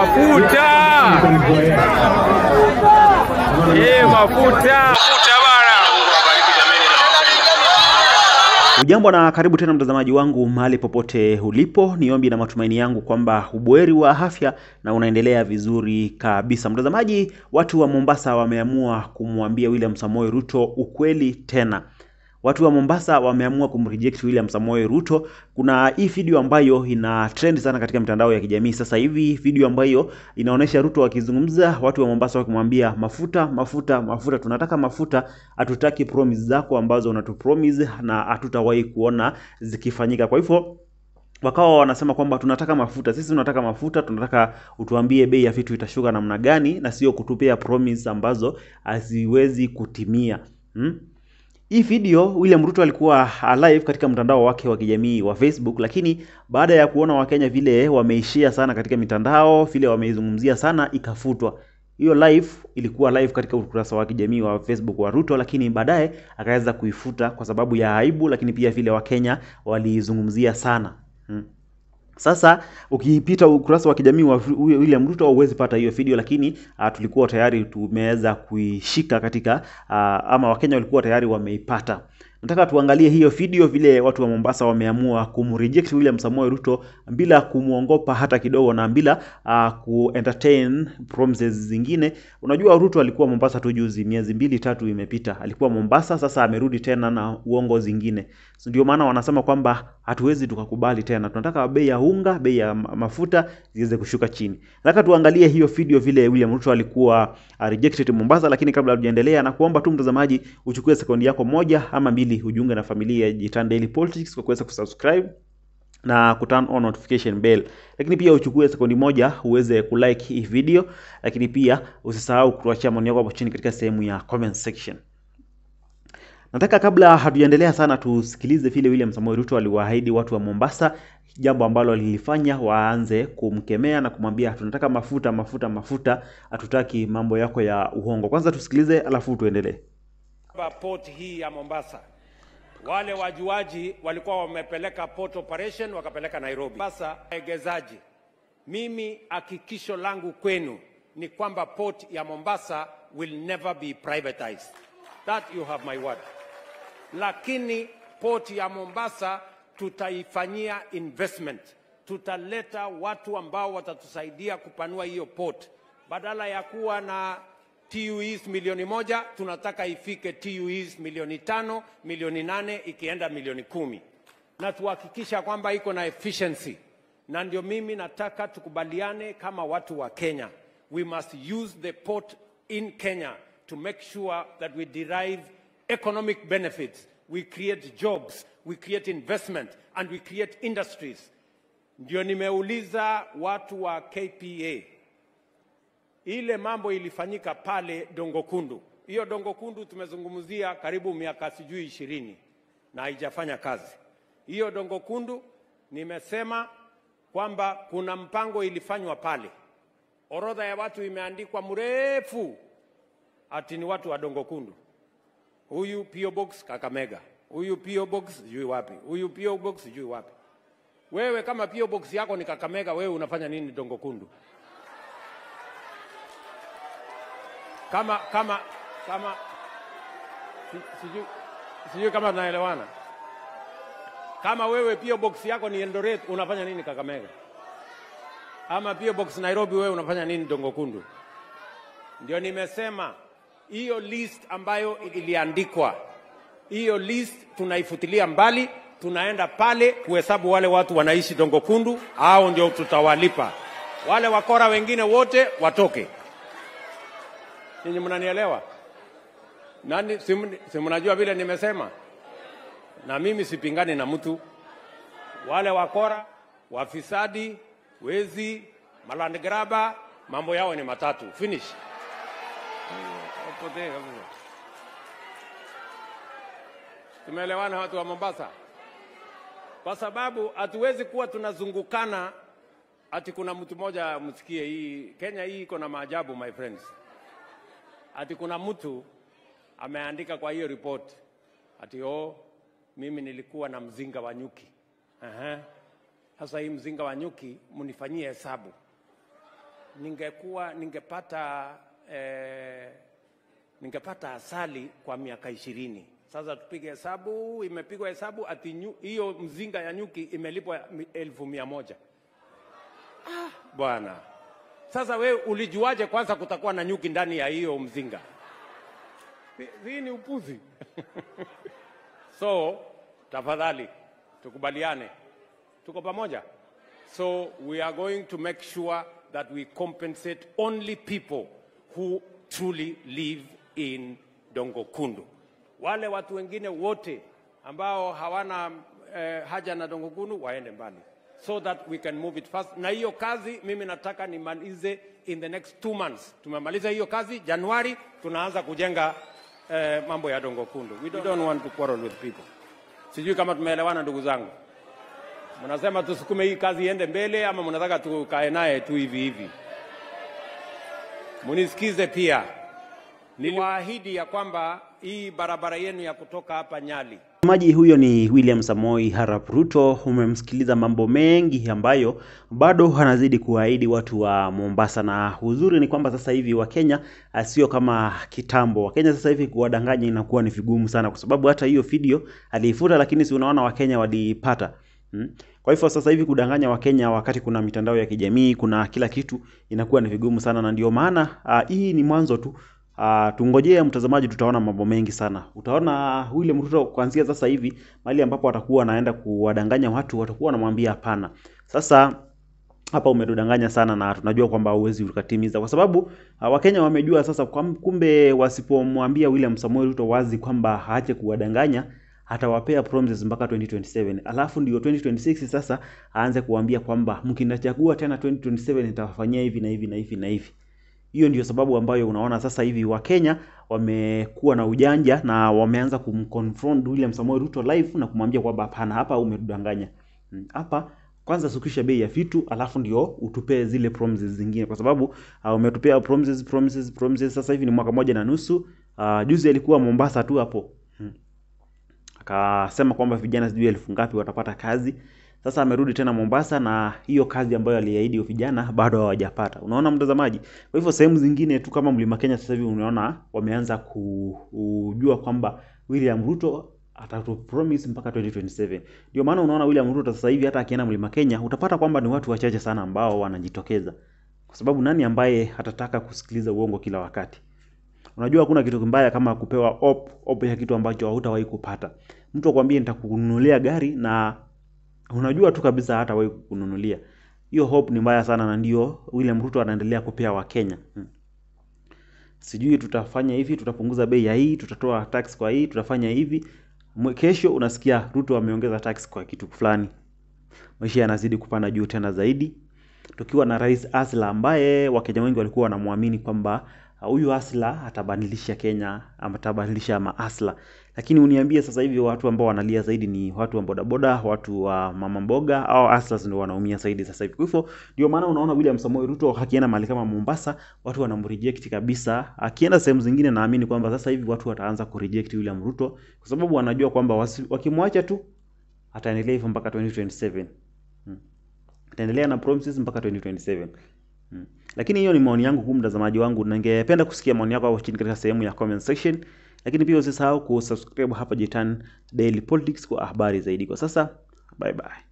mafuta eh, mafuta Ujambo na karibu tena mtazamaji wangu mahali popote ulipo. Ni ombi na matumaini yangu kwamba ubuheri wa afya na unaendelea vizuri kabisa. Mtazamaji, watu wa Mombasa wameamua kumwambia William Samoei Ruto ukweli tena. Watu wa Mombasa wameamua kumreject William Samoei Ruto. Kuna hii video ambayo ina trend sana katika mitandao ya kijamii sasa hivi, video ambayo inaonyesha Ruto akizungumza, watu wa Mombasa wakimwambia mafuta, mafuta, mafuta, tunataka mafuta, hatutaki promise zako ambazo unatupromise na hatutawahi kuona zikifanyika. Kwa hivyo wakawa wanasema kwamba tunataka mafuta, sisi tunataka mafuta, tunataka utuambie bei ya vitu itashuka namna gani, na sio kutupea promise ambazo haziwezi kutimia hmm? Hii video William Ruto alikuwa live katika mtandao wake wa kijamii wa Facebook, lakini baada ya kuona Wakenya vile wameishia sana katika mitandao, vile wameizungumzia sana, ikafutwa. Hiyo live ilikuwa live katika ukurasa wa kijamii wa Facebook wa Ruto, lakini baadaye akaweza kuifuta kwa sababu ya aibu, lakini pia vile Wakenya waliizungumzia sana hmm. Sasa ukipita ukurasa wa kijamii wa William Ruto huwezi pata hiyo video, lakini uh, tulikuwa tayari tumeweza kuishika katika uh, ama Wakenya walikuwa tayari wameipata. Nataka tuangalie hiyo video vile watu wa Mombasa wameamua kumreject William Samoei Ruto bila kumwongopa hata kidogo na bila uh, ku entertain promises zingine. Unajua Ruto alikuwa Mombasa tu juzi, miezi mbili tatu imepita, alikuwa Mombasa, sasa amerudi tena na uongo zingine. So, ndio maana wanasema kwamba hatuwezi tukakubali tena, tunataka bei ya unga, bei ya mafuta ziweze kushuka chini. Nataka tuangalie hiyo video vile William Ruto alikuwa uh, rejected Mombasa, lakini kabla hatujaendelea, na kuomba tu mtazamaji uchukue sekondi yako moja ama mbili ujiunge na familia ya Jitan Daily Politics kwa kuweza kusubscribe na kuturn on notification bell, lakini pia uchukue sekundi moja uweze kulike hii video, lakini pia usisahau kutuachia maoni yako hapo chini katika sehemu ya comment section. Nataka kabla hatujaendelea sana tusikilize vile William Samoei Ruto aliwaahidi watu wa Mombasa, jambo ambalo lilifanya waanze kumkemea na kumwambia tunataka mafuta, mafuta, mafuta, hatutaki mambo yako ya uongo. Kwanza tusikilize, alafu tuendelee. Port hii ya Mombasa, wale wajuaji walikuwa wamepeleka port operation wakapeleka Nairobi. Sasa waegezaji, mimi hakikisho langu kwenu ni kwamba port ya Mombasa will never be privatized. That you have my word. Lakini port ya Mombasa tutaifanyia investment, tutaleta watu ambao watatusaidia kupanua hiyo port, badala ya kuwa na TUEs milioni moja tunataka ifike TUEs milioni tano, milioni nane, ikienda milioni kumi, na tuhakikisha kwamba iko na efficiency. Na ndio mimi nataka tukubaliane kama watu wa Kenya, we must use the port in Kenya to make sure that we derive economic benefits, we create jobs, we create investment and we create industries. Ndio nimeuliza watu wa KPA ile mambo ilifanyika pale Dongo Kundu. Hiyo Dongo Kundu tumezungumzia karibu miaka sijui ishirini na haijafanya kazi. Hiyo Dongo Kundu nimesema kwamba kuna mpango ilifanywa pale, orodha ya watu imeandikwa mrefu, ati ni watu wa Dongo Kundu. Huyu PO Box Kakamega, huyu PO Box sijui wapi, huyu PO Box sijui wapi. Wewe kama PO Box yako ni Kakamega, wewe unafanya nini Dongo Kundu? kama kama kama sijui sijui kama tunaelewana. Kama wewe PO box yako ni Eldoret, unafanya nini Kakamega? Ama PO box Nairobi, wewe unafanya nini Dongo Kundu? Ndio nimesema hiyo list ambayo iliandikwa, hiyo list tunaifutilia mbali, tunaenda pale kuhesabu wale watu wanaishi Dongo Kundu, au ndio tutawalipa. Wale wakora wengine wote watoke. Ninyi mnanielewa? Nani si mnajua vile nimesema? Na mimi sipingani na mtu. Wale wakora, wafisadi, wezi, malandgraba, mambo yao ni matatu. Finish. Tumeelewana watu wa Mombasa? Kwa sababu hatuwezi kuwa tunazungukana ati kuna mtu mmoja msikie hii Kenya hii iko na maajabu my friends. Ati kuna mtu ameandika kwa hiyo report ati oh, mimi nilikuwa na mzinga wa nyuki. Aha. Sasa hii mzinga wa nyuki mnifanyie hesabu. ningekuwa ningepata eh, ningepata asali kwa miaka ishirini. Sasa tupige hesabu, imepigwa hesabu ati nyu- hiyo mzinga ya nyuki imelipwa mi- elfu mia moja. Ah, bwana, sasa we ulijuaje kwanza kutakuwa na nyuki ndani ya hiyo mzinga? Hii- Hii ni upuzi. so tafadhali tukubaliane, tuko pamoja. So we are going to make sure that we compensate only people who truly live in Dongokundu. Wale watu wengine wote ambao hawana eh, haja na Dongokundu waende mbali so that we can move it fast. Na hiyo kazi mimi nataka nimalize in the next two months. Tumemaliza hiyo kazi Januari, tunaanza kujenga eh, mambo ya Dongokundu. We don't, we don't want to quarrel with people. Sijui kama tumeelewana ndugu zangu. Mnasema tusukume hii kazi iende mbele ama mnataka tukae naye tu hivi hivi? Munisikize pia, niliwaahidi ya kwamba hii barabara yenu ya kutoka hapa Nyali Mtazamaji huyo ni William Samoi Arap Ruto. Umemsikiliza mambo mengi ambayo bado anazidi kuahidi watu wa Mombasa, na uzuri ni kwamba sasa hivi Wakenya ah, sio kama kitambo. Wakenya sasa hivi kuwadanganya inakuwa ni vigumu sana, kwa sababu hata hiyo video aliifuta, lakini si unaona Wakenya waliipata Hmm. Kwa hivyo sasa hivi kudanganya Wakenya wakati kuna mitandao ya kijamii, kuna kila kitu, inakuwa ni vigumu sana, na ndio maana ah, hii ni mwanzo tu. Uh, tungojee mtazamaji, tutaona mambo mengi sana. Utaona William Ruto kuanzia sasa hivi mahali ambapo atakuwa anaenda kuwadanganya watu, watakuwa wanamwambia hapana. Sasa hapa umetudanganya sana na tunajua kwamba huwezi ukatimiza, kwa sababu uh, Wakenya wamejua sasa kwam- kumbe wasipomwambia William Samoei Ruto wazi kwamba aache kuwadanganya atawapea promises mpaka 2027 alafu ndio 2026 sasa aanze kuambia kwamba mkinachagua tena 2027 nitawafanyia hivi na hivi na hivi na hivi. Hiyo ndio sababu ambayo unaona sasa hivi Wakenya wamekuwa na ujanja na wameanza kumconfront William Samoei Ruto live na kumwambia kwamba hapana, hapa umetudanganya. Mm, Hapa kwanza sukisha bei ya vitu alafu ndio utupee zile promises zingine, kwa sababu uh, umetupea promises promises promises. Sasa hivi ni mwaka moja na nusu. Uh, juzi alikuwa Mombasa tu hapo mm. Akasema kwamba vijana sijui elfu ngapi watapata kazi. Sasa amerudi tena Mombasa na hiyo kazi ambayo aliahidi vijana bado hawajapata. Unaona mtazamaji? Kwa hivyo sehemu zingine tu kama Mlima Kenya sasa hivi unaona wameanza ku- kujua kwamba William Ruto atatu promise mpaka 2027. Ndio maana unaona William Ruto sasa hivi hata akienda Mlima Kenya utapata kwamba ni watu wachache sana ambao wanajitokeza. Kwa sababu nani ambaye atataka kusikiliza uongo kila wakati? Unajua hakuna kitu mbaya kama kupewa op, op ya kitu ambacho hautawahi kupata. Mtu akwambie nitakununulia gari na unajua tu kabisa hatawahi kukununulia. Hiyo hope ni mbaya sana na ndio William Ruto anaendelea kupea Wakenya. Hmm. Sijui tutafanya hivi, tutapunguza bei ya hii, tutatoa tax kwa hii, tutafanya hivi. Mwe- Kesho unasikia Ruto ameongeza tax kwa kitu fulani. Maisha yanazidi kupanda juu tena zaidi. Tukiwa na Rais Asla ambaye Wakenya wengi walikuwa wanamwamini kwamba uh, huyu Asla atabadilisha Kenya ama atabadilisha maasla, lakini uniambie sasa hivi watu ambao wanalia zaidi ni watu wa bodaboda, watu wa mama mboga au Aslas ndio wanaumia zaidi sasa hivi. Kwa hivyo ndio maana unaona William Samoei Ruto akienda mahali kama Mombasa, watu wanamreject kabisa. Akienda sehemu zingine, naamini kwamba sasa hivi watu wataanza kureject William Ruto kwa sababu wanajua kwamba wasi- wakimwacha tu ataendelea hivyo mpaka 2027 ataendelea na promises mpaka 2027. Mm. Lakini hiyo ni maoni yangu kuu, mtazamaji wangu, na ningependa kusikia maoni yako hapo chini katika sehemu ya comment section. Lakini pia usisahau kusubscribe hapa Jitan Daily Politics kwa habari zaidi. Kwa sasa, bye bye.